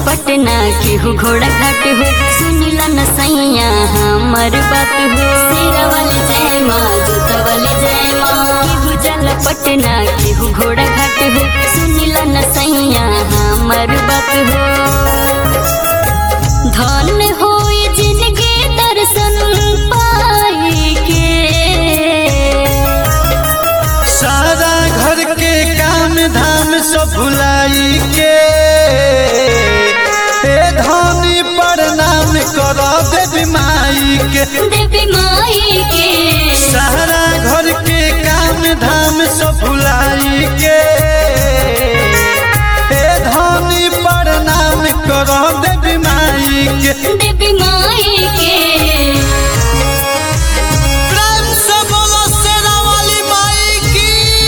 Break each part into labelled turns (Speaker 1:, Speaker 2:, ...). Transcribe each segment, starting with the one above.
Speaker 1: पटना केहू घोड़ा घाट हो सुनिला न सैया हमर बात हो शेरा वाले जय माँ जूता वाले जय माँ केहू जल पटना केहू घोड़ा घाट हो सुनिला न सैया हमर बात हो धन हो जिनके दर्शन पाए के
Speaker 2: सारा घर के काम धाम सब भुलाई के ए धनी प्रणाम कर देवी माई के
Speaker 1: देवी माई के
Speaker 2: सारा घर के काम धाम सब भुलाई के ए धनी प्रणाम कर देवी माई के
Speaker 1: देवी माई के
Speaker 2: प्रेम से बोलो शेरा वाली माई की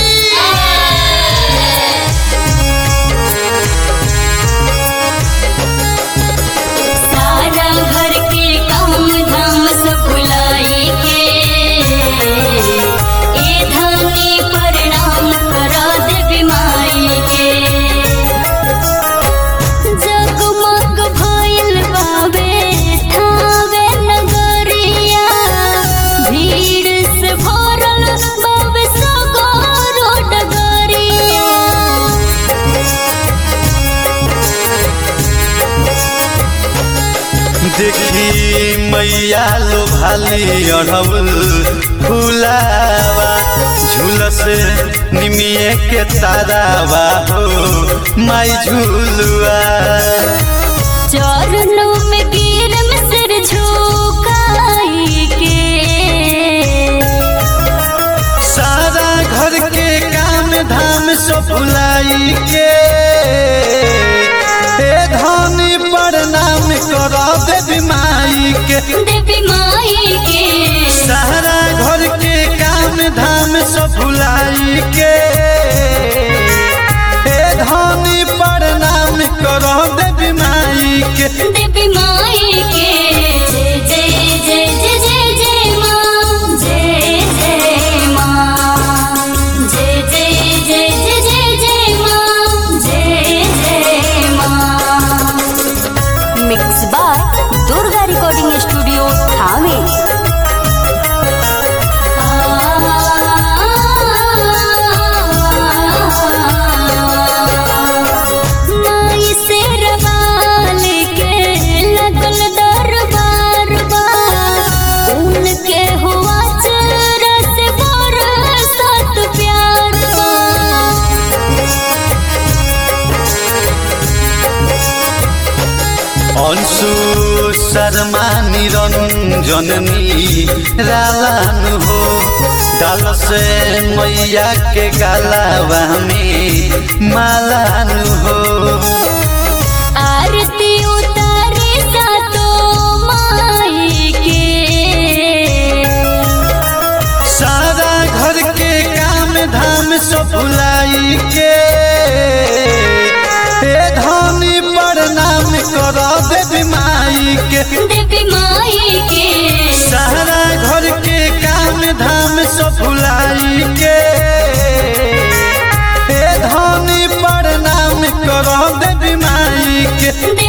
Speaker 1: सारा घर के काम धाम सब भुलाई के ए धनी प्रणाम करा देवी माई के जगमग भइल बाबे ठावे नगरिया भीड़ से भरल बाबे सगरो डगरिया
Speaker 2: देखी मैया लो भाली अढ़ौल फुलावा झूलस निमिये के तारावा हो माई झूलुआ
Speaker 1: चरणों में गिर में सिर झुकाई के
Speaker 2: सारा घर के काम धाम सब भुलाई के ए धनी प्रणाम कर देवी माई के
Speaker 1: देवी माई के
Speaker 2: सारा घर के काम धाम सब भुलाई के ए धनी प्रणाम कर देवी माई के
Speaker 1: देवी माई के जय जय जय जय जय जय माँ जय जय माँ जय जय जय जय जय जय माँ जय जय माँ mix by Durga recording studio Thawe माई से रवाल के लगल दरबार बा उनके हुआ चरस बरसत प्यार बा
Speaker 2: अंशु शर्मा निरंजन रालानु हो डाल से मैया के गालावा में मालानु हो
Speaker 1: आरती उतारे सातो माई के
Speaker 2: सारा घर के काम धाम सब भुलाई के ए धनी प्रणाम कर देवी माई के
Speaker 1: देवी माई के
Speaker 2: सारा घर के काम धाम सब भुलाई के ए धनी प्रणाम कर देवी माई के